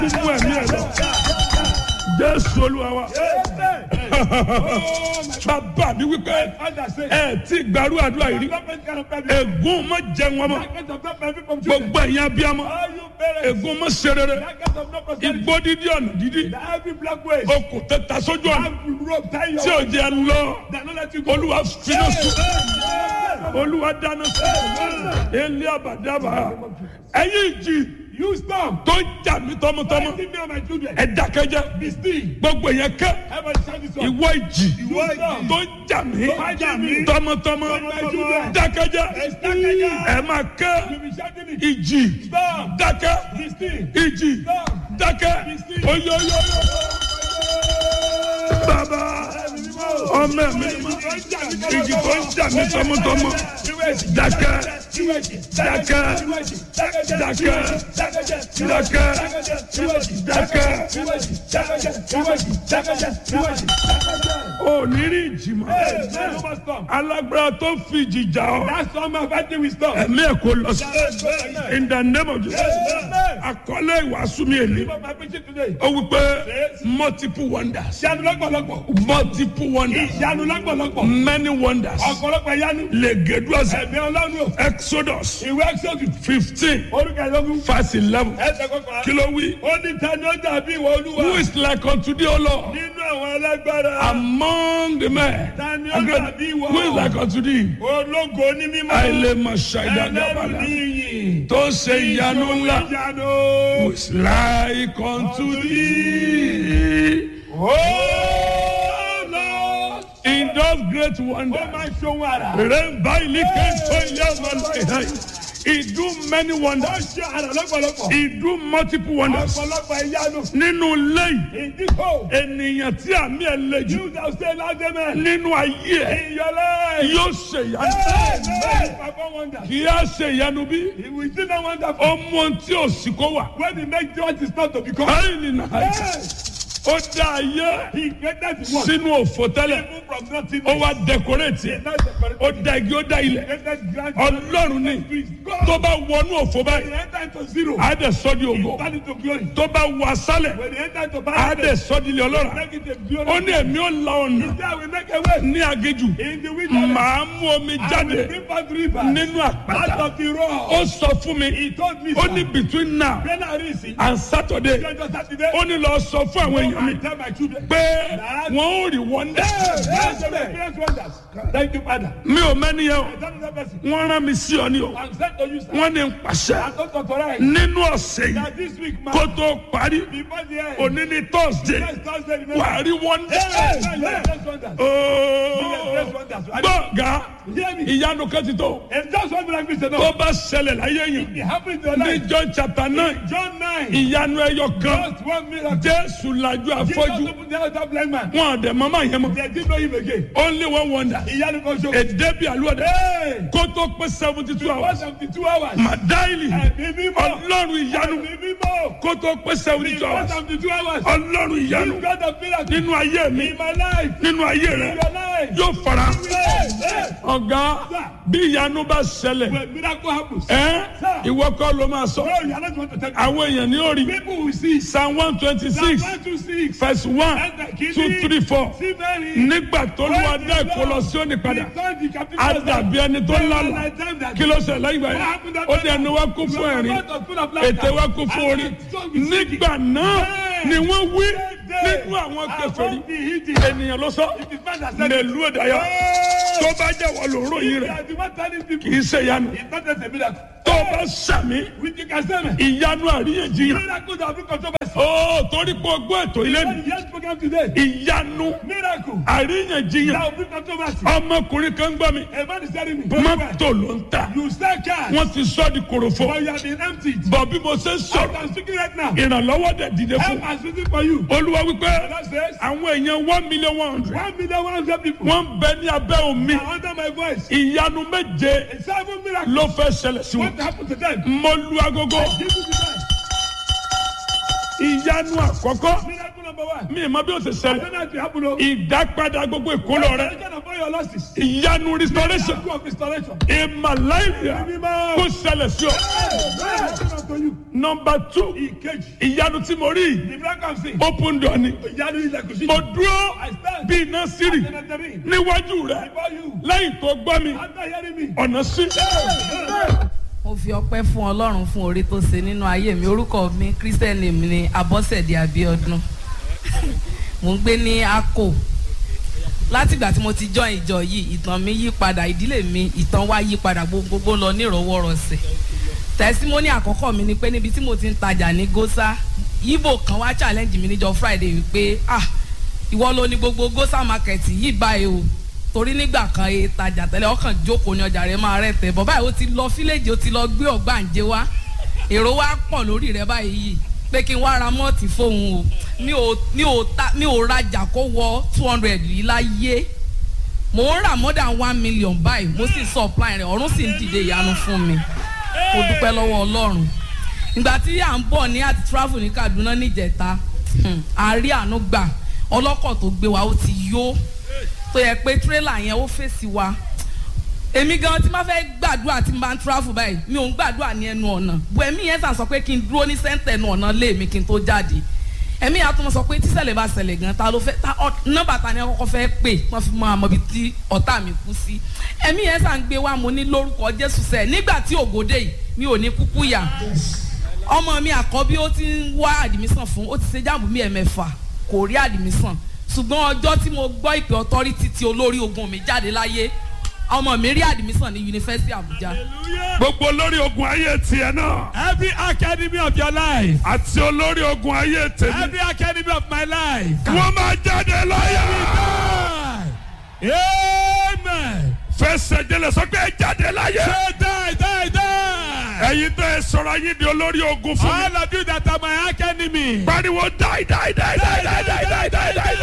mú ẹ̀mí ẹ̀ lọ. Jésù Olúwa wa. Bàbá mi wípé ẹ ti gbàrú àdúrà yìí rí. Ègún má jẹun ọmọ. Gbogbo ẹ̀yin abiyamọ. Ègún má ṣe rere. Igbó dídí ọ̀nà dídí. Okùn tẹ̀ta sójú ọ̀nà. Tí ò jẹ́ lọ. Olúwa finá sùn. Olúwa dáná sùn. Ilé àbàdàbà. Ẹ̀yin ìjì You stop. tó ń jà mí tọmọtọmọ. Fighting me and my children. Ẹ dákẹ́jẹ́. Be still. Gbogbo yẹn kẹ́. Everybody shout this one. Ìwọ ìjì Ìwọ ìjì. tó ń jà mí jà mí. tọmọtọmọ. Tọmọtọmọ. Dákẹ́jẹ́. Dákẹ́jẹ́. Ẹ máa You kẹ́. be shouting it. Ìjì. Stop. Dákẹ́. Be still. Ìjì. Stop. Dákẹ́. Oyoyoyo. Bàbá ọmọ mi ìjì tó ń jà mí tọmọtọmọ. Dákẹ́. Dákẹ́. Dákẹ́. Dákẹ́. Dákẹ́. Ò ní rí ìjì mọ́. Alágbára tó fi ìjì jà ọ́. That's all my fighting with stop. Ẹ̀mí ẹ̀ kò lọ sí. In the name of Jesus. Àkọlé ìwàásù mi èlé. My preaching today. Ó wí pé multiple wonders. Ìyanu lọ́pọ̀lọpọ̀. Multiple wonders. Ìyanu lọ́pọ̀lọpọ̀. Many wonders. Ọ̀pọ̀lọpọ̀ ìyanu. Lègèdúọ̀sẹ̀. Ẹ̀mí ọlọ́run o. Exodus Ìwé Exodus. fifteen Orúkọ ìlọ́gùn. verse eleven. Ẹsẹ̀ kọkànlá. Kí ló wí? Ó ní tani ó dàbí ìwọ olúwa. Who is like unto thee, O Lord? Nínú àwọn alágbára. Among the men. Tani ó dàbí ìwọ. Who is like unto thee? Ológo ní mímọ́. Àìlèmọ̀ Ẹlẹ́rù ní ṣàìdàgbàbàlà. iyì. Tó ń ṣe ìyanu ńlá. Ìyanu. Who is like unto thee? Oh Lord. In those great Ó wonders. máa ń ṣohun àrà. Remember, he came to Yahweh. He do many Ó wonders. ṣe àrà lọ́pọ̀lọpọ̀. He do multiple wonders. Ọ̀pọ̀lọpọ̀ ìyanu. Nínú ilé yìí, Ìdíkò. ènìyàn tí àmì ẹ̀ le jù You thou say loud amen. nínú ayé ẹ̀ In your life. yóò ṣe ìyanu. Amen. Perform wonders. Kì í á ṣe ìyanu bí He will still not wonderful. ó mú ohun tí ò sí kó wà. When he make what is not to become. Báyìí nìyà Yes. ó dá ayé He created the world. sínú òfò tẹ́lẹ̀. Even from nothing. Ó wá dẹkọrẹ́tì ẹ̀. Not the Ó dá igi ó dá ilẹ̀. created grand. Ọlọ́run ní God. tó bá wọnú òfò When báyìí. he enter into zero. Á dẹ̀ sọ́ di He ògo. turn into glory. Tó bá wọ asálẹ̀. When he enter into Á barrenness. dẹ̀ sọ́ di ilé ọlọ́rà. Make it a glory. Ó ní èmi ó la ọ̀nà There we make a way. ní agéjù. In the wilderness. Màá mú omi I will jáde bring forth rivers. nínú Out àpáta. of the rock. Ó sọ fún mi. He told me. Ó ní between now When I reach it. and Saturday. Just Saturday. Ó ní lọ sọ fún àwọn èèyàn mi I tell my children. pé wọ́n ó rí wọ́ndà. Yes, they will experience wonders. Thank you, Father. Mi ò mẹ́ni yẹn o. I tell that person. Wọ́n rán mi sí ọ ní o. I'm sent to you, sir. Wọ́n ní n pàṣẹ. I'm not authorized. Nínú ọ̀sẹ̀ yìí That this week, man. kó tó parí. Before the end. Òní ní Thursday. Next Thursday, remember. Wà á rí wọ́ndà. Yes, yes, yes, wonders. Ooo. Gbọ̀ngà Hear me. ìyanu kan ti tó. It's just one miracle, sir. Tó No. bá ṣẹlẹ̀ láyé yẹn. It happened in your Ní life. John chapter nine. John 9. Ìyanu ẹyọ kan. Just one miracle. Jésù lajú Jesus afọ́jú. opened the eyes of blind man. Wọ́n àdẹ̀ mọ́mọ́ yẹn mọ́. They didn't know him again. Only one wonder. Ìyanu kan ṣo. Èdè bí àlùwọ̀dẹ. Hey! Kó tó pé seventy two One hours. seventy two hours. Màdáìlì. Ẹ̀mí mímọ́. Ọlọ́run ìyanu. Ẹ̀mí mímọ́. Kó tó pé seventy two One hours. seventy two hours. Ọlọ́run ìyanu. This God of miracle. Nínú ayé mi. In my life. Nínú ayé In rẹ̀. your life. Yóò fara. Hey! Hey! Ọ̀gá bí ìyanu bá ṣẹlẹ̀. When miracle happens. Ẹ́ ìwọ kọ́ ló máa sọ. No, you are not going to tell me. Àwọn èèyàn ní orí. People will see. Psalm one twenty six One, two, six. verse one two three four. See very. Nígbà tó lù wá dá ìkó lọ sí òní padà. Á dàbí ẹni tó lálà. Kí ló ṣẹlẹ̀ lẹ́yìn ìgbà yẹn? Ó ní ẹnu wa kún fún ẹ̀rín. Ètè wa kún fún orí. Nígbà náà ni wọ́n wí nínú àwọn kèfèrí. Ènìyàn ló sọ. Mèlú ìdáyà. Tó bá jẹ́ wọ́n ló ròyìn rẹ̀. Kì í ṣe ìyanu. Tó bá sàmì. Ìyanu àríyànjiyàn. Ó torí pé o gbọ́ ètò ilé mi. Ìyanu àríyànjiyàn. Ọmọkùnrin kan gbọ́ mi. Mọ́tò ló ń ta. You sell cash, Wọ́n ti sọ́ di kòròfo. but you have been emptied. Bọ̀ bí mo ṣe ń I sọ̀rọ̀. am speaking right now. Ìrànlọ́wọ́ dẹ̀ dìde fún. Help is waiting for you. Olúwa wípé That says, àwọn èèyàn one million one hundred. one million one hundred people Wọ́n ń bẹ ní abẹ́ omi. are under my voice. Ìyanu méje A seven miracle. ló fẹ́ ṣẹlẹ̀ sí What wọn. happened to them? Mo lu agogo. Give me the time. Ìyanu àkọ́kọ́. Miracle number one. Mi ì mọ bí ó ṣe I ṣẹlẹ̀. don't know if you happen to. Ìdápadà gbogbo ìkólọ rẹ. Restoration of all your losses. Ìyanu restoration. Miracle of restoration. Ìmàláìyà Mímọ́. kó ṣẹlẹ̀ sí ọ. Miracle unto you. number two Ìkejì. ìyanu tí mo rí The miracle I'm seeing. open door ni Ìyanu ilẹ̀kùn sí. mo dúró I stand. bí iná sírì Senator níwájú rẹ Before you. lẹ́yìn tó gbọ́ mi After hearing me. ọ̀nà sí. mo fi ọpẹ́ fún ọlọ́run fún orí tó ṣe nínú ayé mi orúkọ mi christian name ni abọ́sẹ̀dé abiodun mo ń gbé ní akko látìgbà tí mo ti join ìjọ yìí ìtàn mi yí padà ìdílé mi ìtàn wa yí padà gbogbogbò lọ nírọwọ́rọsẹ̀ tẹ̀símọ́nì àkọ́kọ́ mi ni pé níbi tí mo ti ń tajà ní gósà ibo kan wá challenge mi níjọ friday wípé ah ìwọ ló ní gbogbo gósà market yìí báyìí o torí nígbà kan e tajà tẹ́lẹ̀ ọkàn jókòó ní ọjà rẹ̀ máa rẹ̀ tẹ̀ bọ́ báyìí ó ti lọ fílẹ̀jì ó ti lọ gbé ọ̀gbàǹjẹ wá èrò wa pọ̀ lórí rẹ̀ báyìí yìí pé kí n wá ra mọ́ọ̀tì fóun o mi ò mi ò ta mi ò rajà kó wọ two hundred yìí láyé mò ń rà more than one million báyìí mo sì supply rẹ̀ ọ̀run sì ń dìde ìyanu fún mi mo dúpẹ́ lọ́wọ́ ọlọ́run ìgbà tí à ń bọ̀ ní àti travel ní kaduna níjẹta hmm, a rí àánú gbà ọlọ́kọ̀ tó gbé wa ó ti yó tó yẹ pé tírélà yẹn ó fèsì wa èmi gan tí máa fẹ́ gbàdúrà tí n bá ń travel báyìí mi ò ń gbàdúrà ní ẹnu ọ̀nà bu ẹ̀mí yẹn sàn sọ pé kí n dúró ní sẹ́ńtẹ̀ ẹnu ọ̀nà lé mi kí n tó jáde ẹ̀mí yẹn á tún sọ pé tíṣẹ̀lẹ̀ bá ṣẹlẹ̀ gan ta ló fẹ́ ta nọ́mbà ta ni ẹ kọ́kọ́ fẹ́ pè wọ́n fi mọ àmọ́ ibi tí ọ̀tá mi kú sí ẹ̀mí yẹn sàn gbé wa mo ní lórúkọ Jésù sẹ́ nígbà tí ògòdè yìí mi ò ní kúkú yà ọmọ mi àkọ́bí ó ti ń wá àdìmísàn fún ó ti ṣe jáàmù mi ẹ̀mẹ́fà kò rí àdìmísàn ṣùgbọ́n ọjọ́ tí mo gbọ́ ìpè ọtọ́rítì tí olórí ogun mi jáde láyé ọmọ mi rí àdìmísàn ní yunifásitì Àbújá. gbogbo olórí ogun ayé tiẹ̀ náà Every academy of your life. àti olórí ogun ayé tèmi Every academy of my life. wọ́n máa jáde láyà. Die. Amen. fẹsẹ̀ jẹlẹ̀ sọ pé ẹ jáde láyà. Say die, die, die. ẹ̀yin tẹ́ ẹ sọ̀rọ̀ ayé di olórí ogun fún mi. All of you that are my academy. pariwo die die die die die die die die die